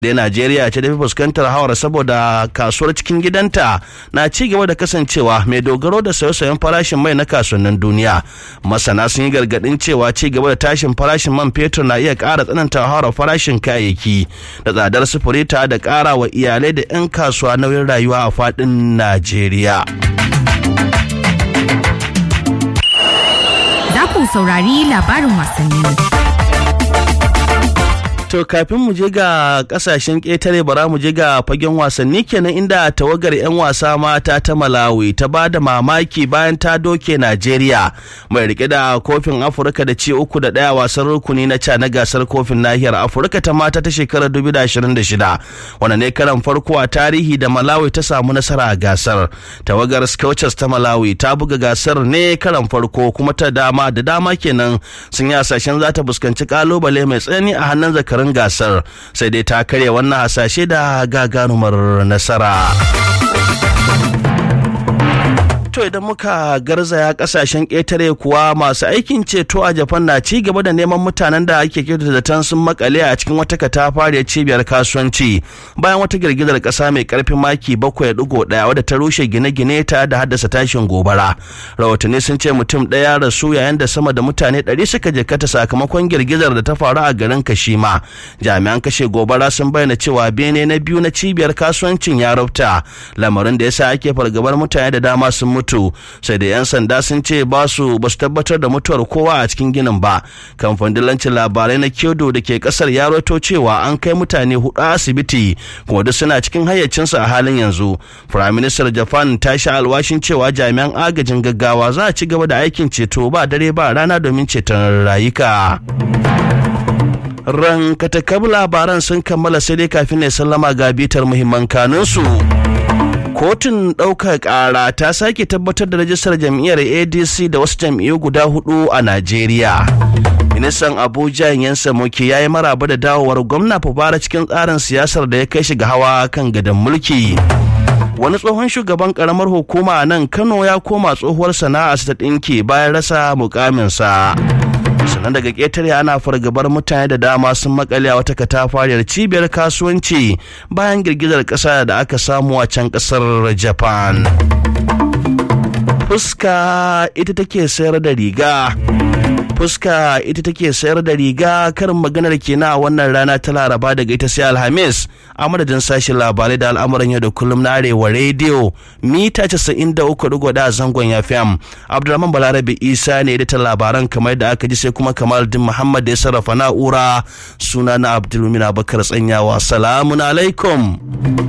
da Najeriya ce da fi fuskantar hawar saboda kasuwar cikin gidanta na ci gaba da kasancewa mai dogaro da sayo-sayen farashin mai na kasuwannin duniya. Masana sun yi gargadin cewa ci gaba da tashin farashin man fetur na iya ƙara tsananta hawar farashin kayayyaki da tsadar sufuri ta da ƙara wa iyalai da 'yan kasuwa nauyin rayuwa a faɗin Najeriya. Za ku saurari labarin wasanni. To kafin mu je ga kasashen ƙetare bara mu je ga fagen wasanni kenan inda tawagar 'yan wasa mata ta Malawi ta ba da mamaki bayan ta doke Najeriya mai rike da kofin Afirka da ci uku da ɗaya wasan rukuni na ca na gasar kofin nahiyar Afirka ta mata ta shekarar 2026 wanda ne karan farko a tarihi da Malawi ta samu nasara a gasar. Tawagar Scouters ta Malawi ta buga gasar ne karan farko kuma ta dama da dama kenan sun yi hasashen za ta fuskanci kalubale mai tsanani a hannun zakar shekarun gasar sai dai ta karya wannan hasashe da gagarumar nasara. To idan muka garzaya kasashen ƙetare kuwa masu aikin ceto a Japan na ci gaba da neman mutanen da ake kyautata zaton sun makale a cikin wata katafariyar cibiyar kasuwanci bayan wata girgizar ƙasa mai ƙarfin maki bakwai ɗigo ɗaya wadda ta rushe gine-gine ta da haddasa tashin gobara. Rahotanni sun ce mutum ɗaya rasu yayin da sama da mutane ɗari suka jikata sakamakon girgizar da ta faru a garin Kashima. Jami'an kashe gobara sun bayyana cewa bene na biyu na cibiyar kasuwancin ya rufta lamarin da yasa ake fargabar mutane da dama sun mutu. mutu sai da 'yan sanda sun ce ba su ba su tabbatar da mutuwar kowa a cikin ginin ba kamfanin dillancin labarai na kyodo da ke kasar ya rato cewa an kai mutane hudu asibiti kuma duk suna cikin hayyacinsu a halin yanzu prime minister japan ta sha alwashin cewa jami'an agajin gaggawa za a ci gaba da aikin ceto ba dare ba rana domin ceton rayuka ran katakab labaran sun kammala sai dai kafin ne sallama ga bitar muhimman kanunsu. kotun ɗaukar ƙara ta sake tabbatar da rajistar jam'iyyar adc da wasu jam'iyyu guda hudu a najeriya ministan abuja yansa moke ya yi maraba da dawowar gwamna fubara cikin tsarin siyasar da ya kai shi ga hawa kan gadon mulki wani tsohon shugaban karamar hukuma a nan kano ya koma tsohuwar sana'a ta ɗinki bayan rasa mukaminsa sannan daga ƙetare ana fargabar mutane da dama sun makale a wata katafariyar cibiyar kasuwanci bayan girgizar ƙasa da aka samu a can ƙasar japan fuska ita take sayar da riga fuska ita take sayar da riga karin maganar kenan a wannan rana ta laraba daga ita sai alhamis a madadin sashen labarai da al'amuran yau da kullum na arewa rediyo mita 93.1 zangon ya fm abdulrahman balarabe isa ne da labaran kamar da aka ji sai kuma kamar din muhammad da ya sarrafa na'ura suna na abdulmin abakar tsanyawa salamun alaikum